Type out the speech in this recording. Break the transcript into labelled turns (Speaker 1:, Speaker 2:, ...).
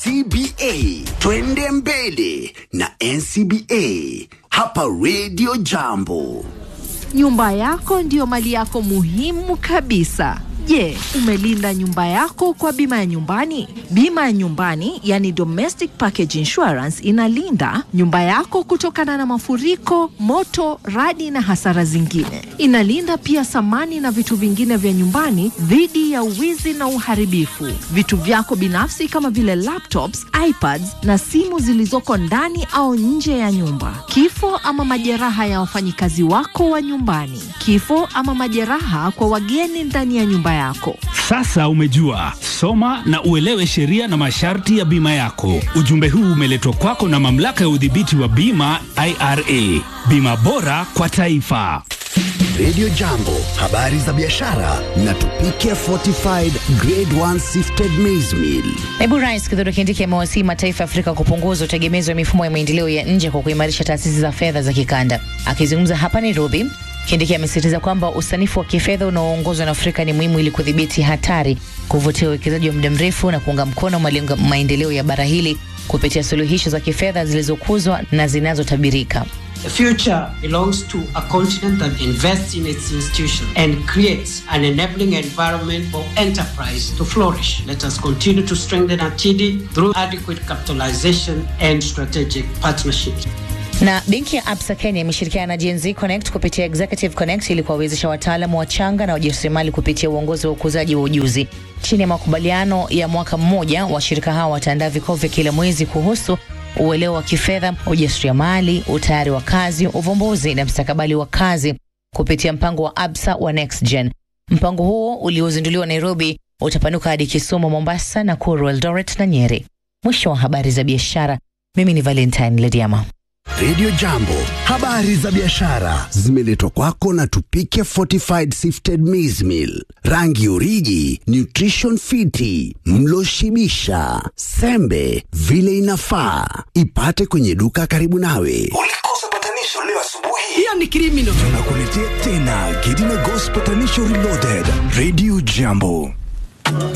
Speaker 1: NCBA. Twende mbele na NCBA hapa Radio Jambo.
Speaker 2: Nyumba yako ndiyo mali yako muhimu kabisa. Je, umelinda nyumba yako kwa bima ya nyumbani? Bima ya nyumbani, yani domestic package insurance, inalinda nyumba yako kutokana na mafuriko, moto, radi na hasara zingine. Inalinda pia samani na vitu vingine vya nyumbani dhidi ya uwizi na uharibifu. Vitu vyako binafsi kama vile laptops, iPads na simu zilizoko ndani au nje ya nyumba. Kifo ama majeraha ya wafanyikazi wako wa nyumbani. Kifo ama majeraha kwa wageni ndani ya nyumba yako.
Speaker 3: Sasa umejua, soma na uelewe sheria na masharti ya bima yako. Ujumbe huu umeletwa kwako na mamlaka ya udhibiti wa bima IRA. Bima bora kwa taifa.
Speaker 1: Radio Jambo, habari za biashara na tupike fortified grade 1 sifted maize meal.
Speaker 4: Naibu Rais Kithure Kindiki amewasihi mataifa ya Afrika kupunguza utegemezi wa mifumo ya maendeleo ya nje kwa kuimarisha taasisi za fedha za kikanda. Akizungumza hapa Nairobi, Kindiki amesisitiza kwamba usanifu wa kifedha unaoongozwa na Afrika ni muhimu ili kudhibiti hatari, kuvutia uwekezaji wa muda mrefu na kuunga mkono malengo maendeleo ya bara hili kupitia suluhisho za kifedha zilizokuzwa na zinazotabirika.
Speaker 5: The future belongs to a continent that invests in its institutions and creates an enabling environment for enterprise to flourish. Let us continue to strengthen our TD through adequate capitalization and strategic partnerships.
Speaker 4: Na benki ya Absa Kenya imeshirikiana na Gen Z Connect kupitia Executive Connect ili kuwawezesha wataalamu wachanga na wajasiriamali kupitia uongozi wa ukuzaji wa ujuzi. Chini ya makubaliano ya mwaka mmoja, washirika hawa wataandaa vikao vya kila mwezi kuhusu uelewa wa kifedha, ujasiriamali, utayari wa kazi, uvumbuzi na mstakabali wa kazi kupitia mpango wa Absa wa Next Gen. Mpango huo uliozinduliwa Nairobi utapanuka hadi Kisumu, Mombasa, Nakuru, Eldoret na Nyeri. Mwisho wa habari za biashara. Mimi ni Valentine Lediama.
Speaker 1: Radio Jambo, habari za biashara zimeletwa kwako na Tupike Fortified Sifted Maize Meal, rangi uriji, nutrition fiti, mlo shibisha, sembe vile inafaa. Ipate kwenye duka karibu nawe.
Speaker 6: Ulikosa patanisho leo asubuhi.
Speaker 7: Hiyo ni criminal.
Speaker 6: Tunakuletea tena Gidina Ghost Patanisho Reloaded. Radio Jambo.